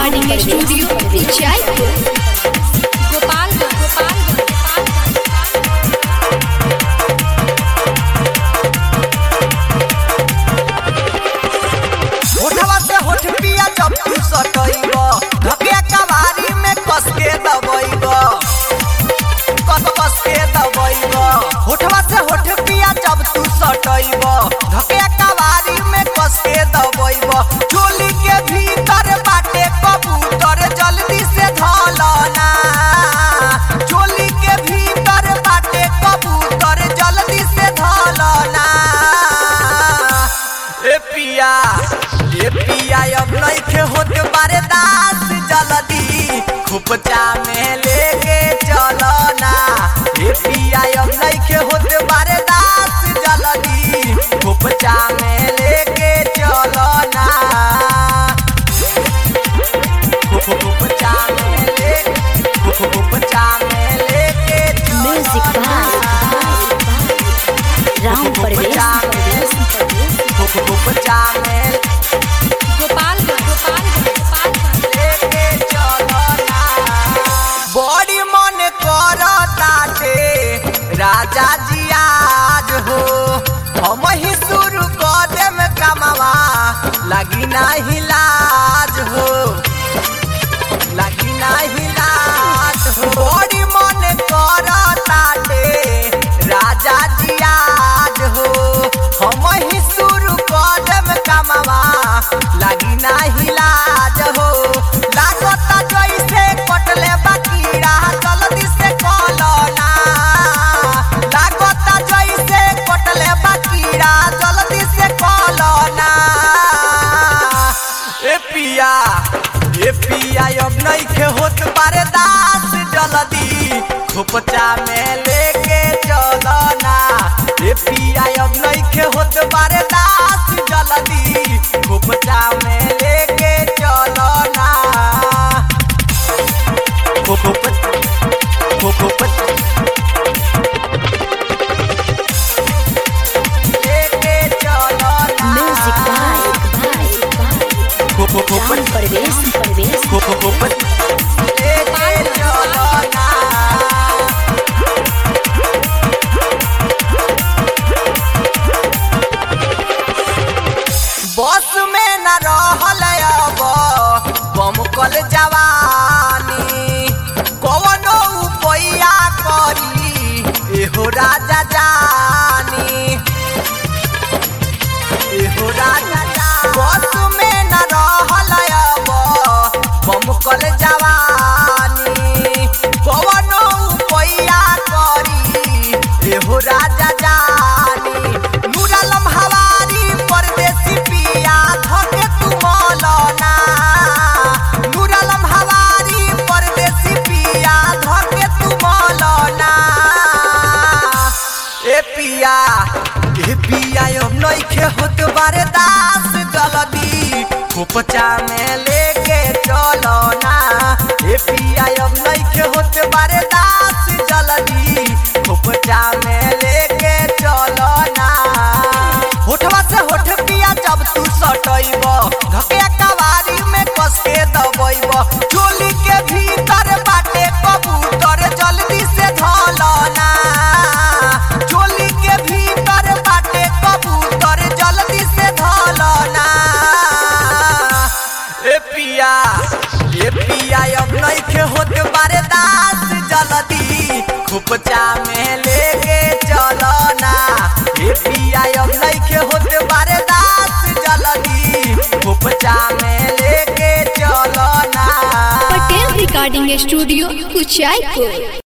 Recording studio Jaipur Gopalganj Gopalganj होठवा से होठ पिया जब तू सटइब धकिया कवारी में कस के दबइब कस कस के दबइब होठवा से होठ पिया जब तू सटइब धकिया कवारी में कस के दबइब चोली के भीतर बाटे कबूतर जल्दी से धलना चोली के भीतर बाटे कबूतर जल्दी से धलना ए पिया ए पिया अब नइखे होत बारे दास जल्दी खुपचा में लेके चलो ना ए पिया अब नइखे होत बारे दास जल्दी खुपचा में लेके चलो ना खुपचा में ले खुपचा में लेके चलो म्यूजिक ना। राम परवेश खुपचा में गोपालगंज गोपालगंज गोपालगंज लेके चलो ना। बड़ी मन करताटे राजा जी आज हो हम ही शुरू कर देम कमावा लगी नाही लाज हो लगी नाही लाज हो बड़ी मन करताटे राजा जी आज हो हम ही शुरू कर देम कमावा लगी नाही लाज हो लागता जैसे कटले बकीरा जल्दी से कलना लागता जैसे कटले बकीरा जल्दी से कलना ए पिया ए पिया अब नइखे होत बारे दास जल्दी खोपचा में लेके चलो ना ए पिया अब नइखे होत बारे दास जल्दी खोपचा में लेके चलो ना खोपच खोपच लेके चलो ना म्यूजिक राम खोपच परवेश परवेश खोपच लेके चलो ना बस में न रहल अब बमकल जवानी कवनो उपैया करी एहो राजा जानी एहो राजा जानी बस में न रहल अब बमकल जवानी कवनो उपैया करी एहो राजा जानी नूरालम हवारी परदेसी पिया धके तू मौलाना नूरालम हवारी परदेसी पिया धके तू मौलाना ए पिया ए पिया अब नइखे होत बारे दास जल्दी खोपचा में लेके चलो ना ए पिया अब नइखे होत बारे दास जल्दी खोपचा में लेके चलो ना होठवा से होठ पिया जब तू सटइब धके कवारी में कस के दबइब चोली के भीतर बाटे कबूतर जल्दी से धलना चोली के भीतर बाटे कबूतर जल्दी से धलना ए पिया ए पिया अब नइखे होत बारे दास जल्दी खुपचा में लेके चलो ना ए पिया अब नइखे होत बारे दास जल्दी खुपचा में लेके चलो ना पटेल रिकॉर्डिंग स्टूडियो कुचायपुर